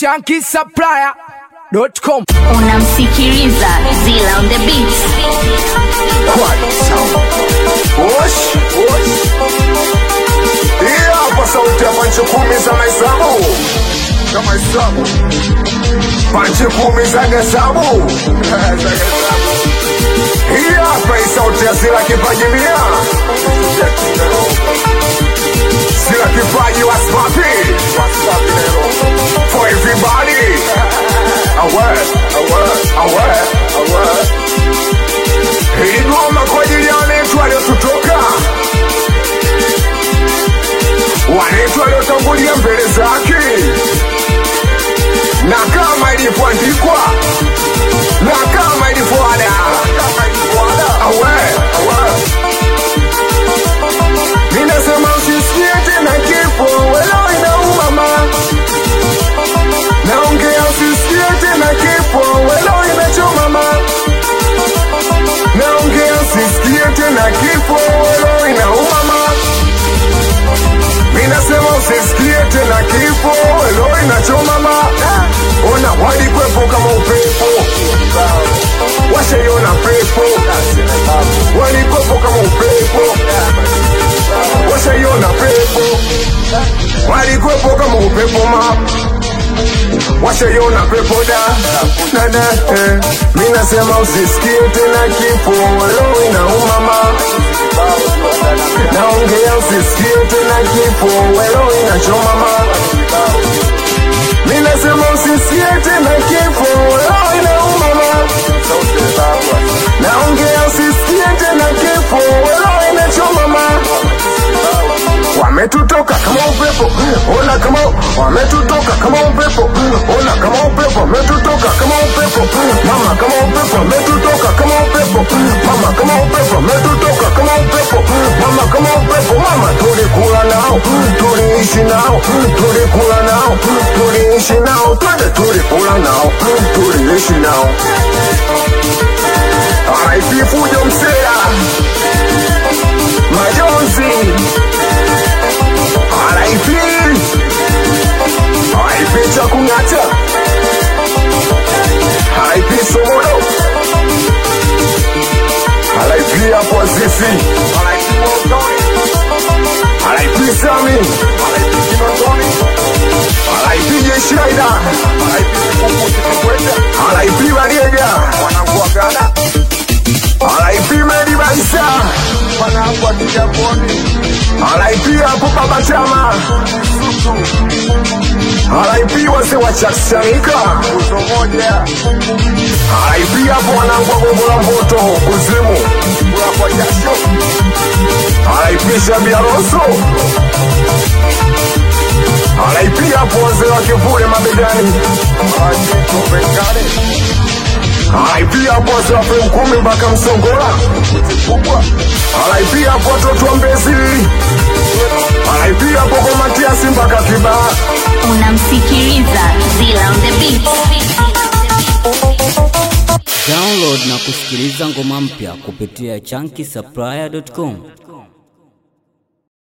shankisupplier.com. Unamsikiliza Zila on the beat. Osh, osh. Hii hapa sauti ya panchi kumi za mahesabu za mahesabu panchi kumi za hesabu hii hapa hii sauti ya Zila kipaji mia Zila kipaji waspapi for everybody awe awe awe awe hii ngoma kwa ajili ya wanetu waliotutoka, wanetu waliotangulia mbele zake, na kama ilivyoandikwa na kama ilivyoada awe awe Ninasema usisikie tena kifo, welo inauma ma Naongea usisikie tena kifo, welo inachoma ma naongea usisikie tena kifo welo inauma ma minasema usisikie tena kifo welo inachoma ma ona walikwepo kama upepo washaiona pepo walikwepo kama upepo washaiona pepo walikwepo kama upepo ma washaiona pepo da dada eh. mi nasema usisikie tena kifo walo inauma ma naongea usisikie tena kifo welo inachoma ma mi nasema usisikie tena kifo walo inauma ma naongea usisikie tena kifo welo inachoma ma wametutoka kama upepo, ona kama wametutoka kama upepo, ona kama upepo, wametutoka kama upepo, mama kama upepo, wametutoka kama upepo, mama kama upepo, wametutoka kama upepo, mama kama upepo, mama tulikula nao, tuliishi nao, tulikula nao, tuliishi nao, twende tulikula nao, tuliishi nao. RIP Fujo Msela, majonzi RIP RIP cha kung'ata RIP Somodo RIP hapo Azizi RIP Sami RIP Jeshi Raida RIP Bariega RIP Medi Baisa RIP hapo Baba Chama RIP wase wa Chakshanika RIP hapo wanangu wa Gongo la Mboto kuzimu RIP Shabia Rosso RIP hapo wazee wa Kivule mabegani RIP hapo wazee wa Frame kumi mpaka Msongola RIP hapo watoto wa Mbezi RIP hapo kwa Matiasi mpaka Kibaha Unamsikiliza Zila on the beat. Download na kusikiliza ngoma mpya kupitia chunky supplier.com.